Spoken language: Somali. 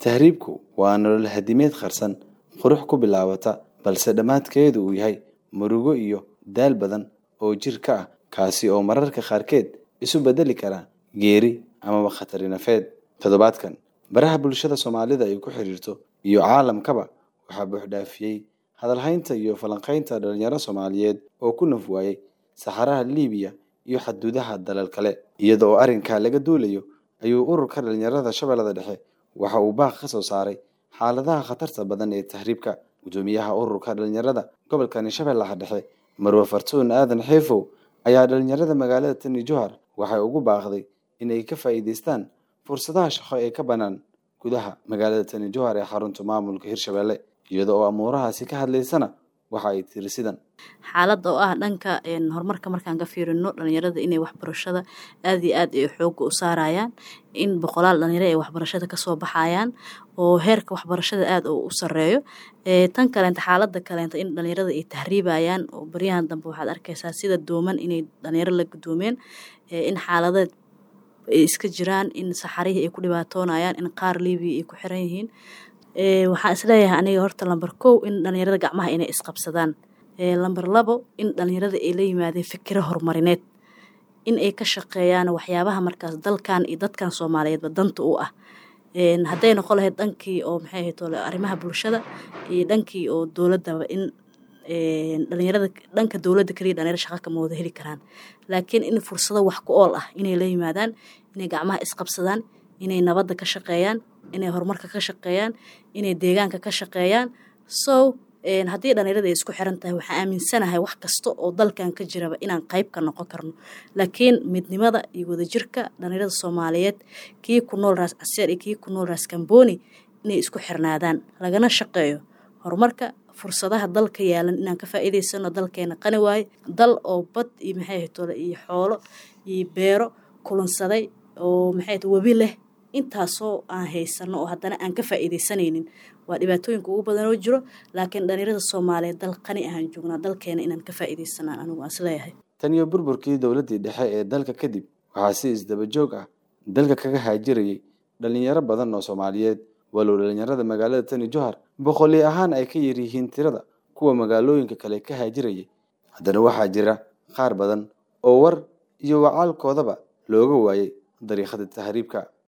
tahriibku waa nolol hadimeed qarsan qurux ku bilaabata balse dhammaadkeedu uu yahay murugo iyo daal badan oo jir ka ah kaasi oo mararka qaarkeed isu bedeli kara geeri amaba khatari nafeed toddobaadkan baraha bulshada soomaalida ay ku xiriirto iyo caalamkaba waxaa buuxdhaafiyey hadalhaynta iyo falanqaynta dhalinyaro soomaaliyeed oo ku naf waayey saxaraha liibiya iyo xaduudaha dalal kale iyada oo arrinkaa laga duulayo ayuu ururka dhalinyarada shabeellada dhexe waxa uu baaq ka soo saaray xaaladaha khatarta badan ee tahriibka guddoomiyaha ururka dhalinyarada gobolkani shabeellaha dhexe marwe fartuun aadan xeefow ayaa dhalinyarada magaalada tani johar waxay ugu baaqday inay ka faa'iidaystaan fursadaha shaqo ee ka bannaan gudaha magaalada tani johar ee xarunta maamulka hirshabelle iyada oo amuurahaasi ka hadlaysana waxa ay tiri sidan xaalada oo ah dhanka horumarka markaan ka fiirino dhalinyarada inay waxbarashada aada iyo aad ay xooga u saarayaan in boqolaal dhalinyaro ay waxbarashada kasoo baxayaan oo heerka waxbarashada aada u sareeyo tan kaleenta xaalada kaleenta in dhalinyarada ay tahriibayaan oo baryahan dambe waxaad arkeysaa sida dooman inay dhalinyaro la gudoomeen in xaaladeed ay iska jiraan in saxarihii ay ku dhibaatoonayaan in qaar libiya ay ku xiran yihiin waxaan isleeyahay aniga horta lamber kow in dhalinyarada gacmaha inay isqabsadaan lamber labo in dhalinyarada ay la yimaadeen fikiro horumarineed in ay ka shaqeeyaan waxyaabaha markaas dalkan iyo dadkan soomaaliyeedba danta u ah hadday noqon lahayd dhankii oo maxay ahayd arrimaha bulshada iyo dhankii oo dowladaba in dhalinyarada dhanka dowladda kaliya dhalinyaro shaqa kama wada heli karaan laakiin in fursado wax ku ool ah inay la yimaadaan inay gacmaha isqabsadaan inay nabadda ka shaqeeyaan inay horumarka ka shaqeeyaan inay deegaanka ka shaqeeyaan so haddii dhalinyarada ay isku xiran tahay waxaan aaminsanahay wax kasta oo dalkan ka jiraba inaan qayb ka noqon karno laakiin midnimada iyo wadajirka dhalinyarada soomaaliyeed kii ku nool raas caseer iyo kii ku nool raas kamboni inay isku xirnaadaan lagana shaqeeyo horumarka fursadaha dalka yaalan inaan ka faa'iidaysano dalkeena qani waaye dal oo bad iyo maxay ahayd iyo xoolo iyo beero kulansaday oo maxay ahayd webi leh intaasoo aan haysano oo haddana aan ka faa'iidaysanaynin waa dhibaatooyinka ugu badan oo jiro laakiin dhalinyarada soomaaliyeed dal qani ahaan joognaa dalkeena inaan ka faa'iidaysanaan anigu aan isleeyahay tan iyo burburkii dowladdii dhexe ee dalka kadib waxaa si isdaba joog ah dalka kaga haajirayay dhalinyaro badan oo soomaaliyeed walow dhalinyarada magaalada tani johar boqoli ahaan ay ka yar yihiin tirada kuwa magaalooyinka kale ka haajirayay haddana waxaa jira qaar badan oo war iyo wacaalkoodaba looga waayay dariiqada tahriibka